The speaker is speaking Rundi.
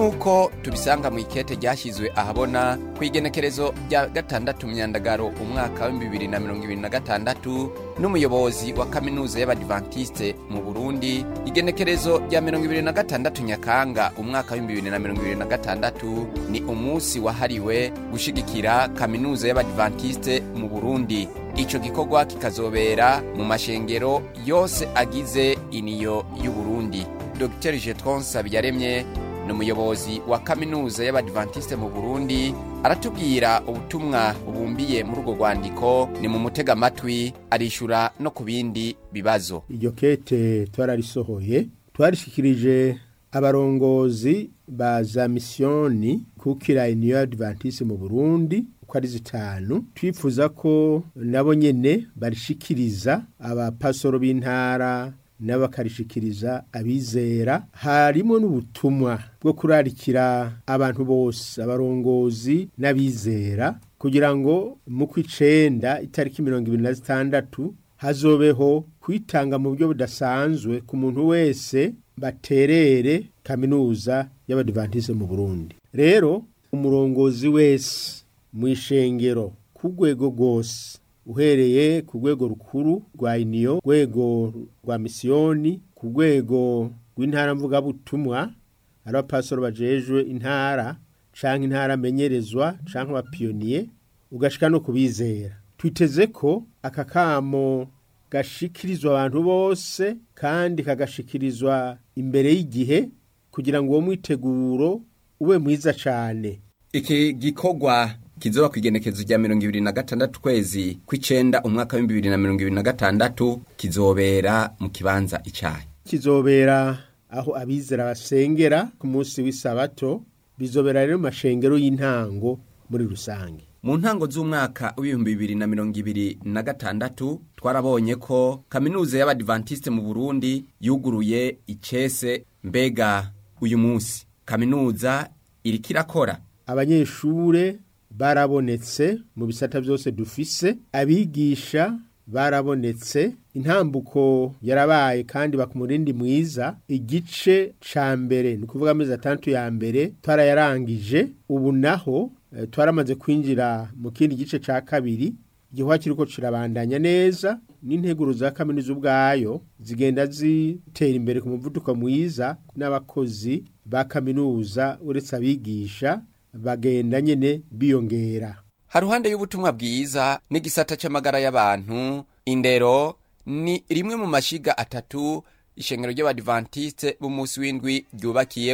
nk'uko tubisanga mu ikete ryashyizwe ahabona ku igenekerezo rya gatandatu myandagaro umwaka wa bibiri na mirongo ibiri na gatandatu n'umuyobozi wa kaminuza y'abadivantisite mu burundi igenekerezo rya mirongo ibiri na gatandatu nyakanga umwaka wa bibiri na mirongo ibiri na gatandatu ni umunsi wahariwe gushigikira kaminuza y'abadivantisite mu burundi ico gikorwa kikazobera mu mashengero yose agize iniyo y'uburundi dr jetron sabiyaremye ni umuyobozi wa kaminuza y'abadivantisite mu burundi aratubwira ubutumwa bubumbiye muri urwo rwandiko ni mu mutega amatwi arishura no ku bindi bibazo iryo kete twararisohoye twarishikirije abarongozi ba za misiyoni kukira iniyo y'abadivantisite mu burundi uko ari zitanu twifuza ko nabo nyene barishikiriza abapasoro b'intara n'abakarishikiriza abizera harimo n'ubutumwa bwo kurarikira abantu bose abarongozi n'abizera kugira ngo mu kw'icenda itariki mirongo ibiri na zitandatu hazobeho kwitanga mu buryo budasanzwe ku muntu wese baterere kaminuza y'abadivantize mu burundi rero umurongozi wese mu ishengero ku rwego rwose uhereye ku rwego rukuru rwa iniyo rwego rwa misiyoni ku rwego rw'intara mvugabutumwa ari abapasoro bajejwe intara canke intara amenyerezwa canke abapiyoniye ugashika no kubizera twiteze ko aka kamo gashikirizwa abantu bose kandi kagashikirizwa imbere y'igihe kugira ngo uwo mwiteguro ube mwiza cane iki gikorwa kizoba ku igenekezo rya mirongo ibiri na gatandatu kwezi kw'icenda umwaka w'ibihumbi bibiri na mirongo ibiri na gatandatu kizobera mu kibanza icayi kizobera aho abizera basengera ku munsi w'isabato bizobera rero mu mashengero y'intango muri rusange mu ntango z'umwaka w'ibihumbi bibiri na mirongo ibiri na gatandatu twarabonye ko kaminuza y'abadivantisite mu burundi yuguruye icese mbega uyu munsi kaminuza iriko irakora abanyeshure barabonetse mu bisata byose dufise abigisha barabonetse intambuko yarabaye kandi bakumurindi mwiza igice ca mbere ni ukuvuga amezi atandatu ya mbere twarayarangije ubu naho e, twaramaze kwinjira mu kindi gice ca kabiri igihwa kiriko kirabandanya neza n'integuro za kaminuza ubwayo zigenda zitera imbere ku muvuduko mwiza n'abakozi ba kaminuza uretse abigisha bagenda nyene biyongera haruhande y'ubutumwa bwiza n'igisata c'amagara y'abantu indero ni rimwe mu mashiga atatu ishengero ry'abadivantisite b'umunsi w'indwi ryubakiye